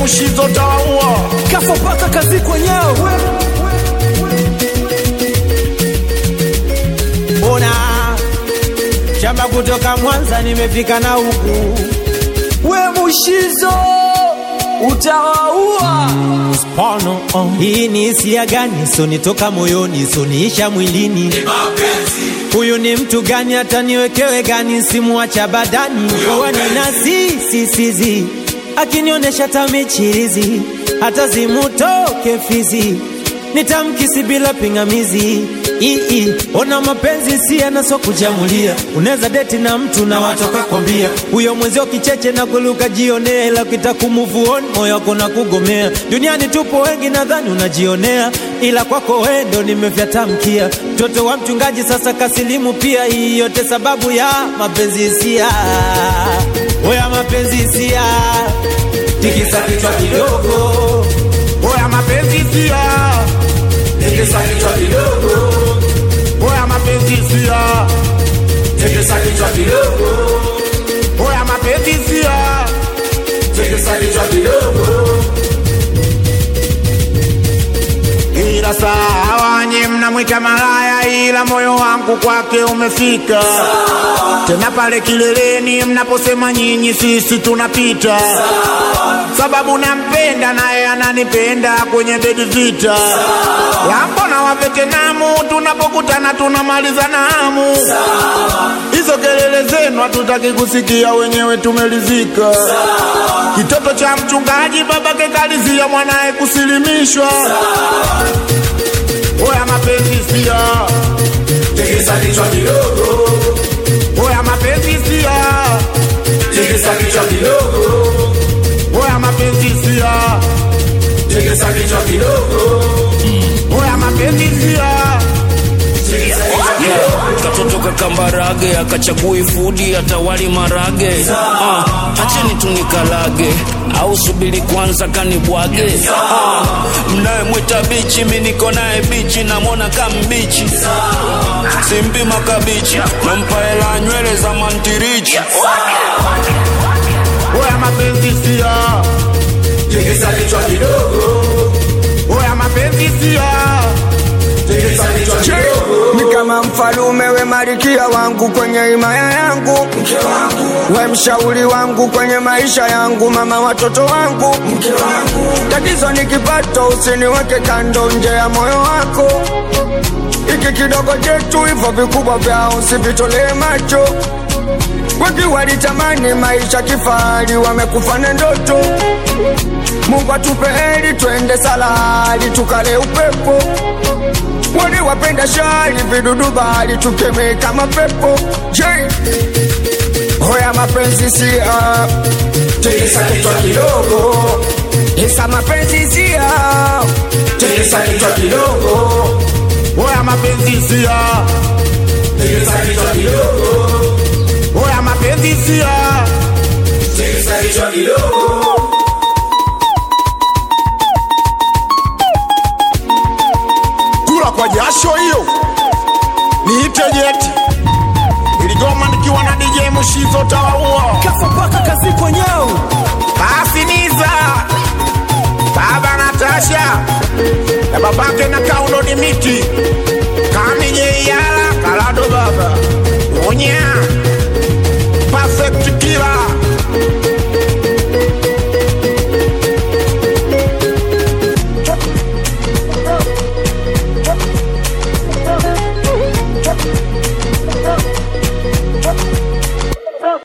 Mushizo tawaua kafa paka kazi kwenyewe Mbona shamba kutoka Mwanza nimefika na huku we Mushizo utawaua Spano, oh. Hii ni hisia gani? Sonitoka moyoni, soniisha mwilini. Huyu ni mtu gani? Hata niwekewe gani? Simuacha badani wani na sisisizi akinionyesha tamichirizi, hata zimutoke fizi, nitamkisi bila pingamizi. Ii, ona mapenzi si yanaso kujamulia, unaweza deti na mtu na watoka kwambia huyo mwenzio kicheche na kuluka jionea, ila ukitakumove on moyo wako na kugomea. Duniani tupo wengi, nadhani unajionea, ila kwako wewe ndo nimevyatamkia. Mtoto wa mchungaji sasa kasilimu pia, hii yote sababu ya mapenzi hisia, oya mapenzi hisia, tikisa kichwa kidogo, Oya mapenzi sia tikisa kichwa kidogo, Oya mapenzi sia tikisa kichwa kidogo, Oya mapenzi sia tikisa kichwa kidogo. Ila sawa nye mnamwita malaya, ila moyo wangu kwake umefika. Tena pale kileleni mnaposema nyinyi, sisi tunapita, sababu nampenda naye ananipenda kwenye bedi vita. Lambo na wavetenamu, tunapokutana tunamaliza na hamu. Hizo kelele zenu hatutaki kusikia, wenyewe tumelizika. Kitoto cha mchungaji babake kalizia mwanaye kusilimishwa. Oya mapenzi sia, Tikisa kichwa kidogo, oya mapenzi sia, tikisa kichwa kidogo, oya mapenzi sia, tikisa kichwa kidogo, oya mapenzi sia. tikisa kichwa kidogo. katoto kakambarage akachagui fudi atawali marage ah, acheni tunikalage au subiri kwanza kanibwage ah, mnayemwita bichi mi niko naye bichi namwona kambichi simpi makabichi nampa hela nywele za mantirichi Oya mapenzi sia, Tikisa kichwa kidogo, oya mapenzi sia, tikisa kichwa kidogo, ni kama mfalume we malikia wangu kwenye himaya yangu we mshauri wangu kwenye maisha yangu mama watoto wangu tatizo ni kipato usiniweke kando nje ya moyo wako iki kidogo chetu hivyo vikubwa vyao usivitolee macho wengi walitamani maisha kifahari wamekufa na ndoto mungu atupe heri twende salari tukale upepo wale wapenda shari vidudu bahari tukemee kama pepo je hoya mapenzi sia tikisa kichwa kidogo, isa mapenzi sia tikisa kichwa kidogo, oya mapenzi sia, tikisa kichwa kidogo, oya mapenzi sia. tikisa kichwa kidogo. Kula kwa jasho hiyo, niite jeti iligoma nikiwa na DJ Mushizo tawaua. kafa paka kazi kwenyewe Basi Niza, baba Natasha na babake na Kaulo Dimiti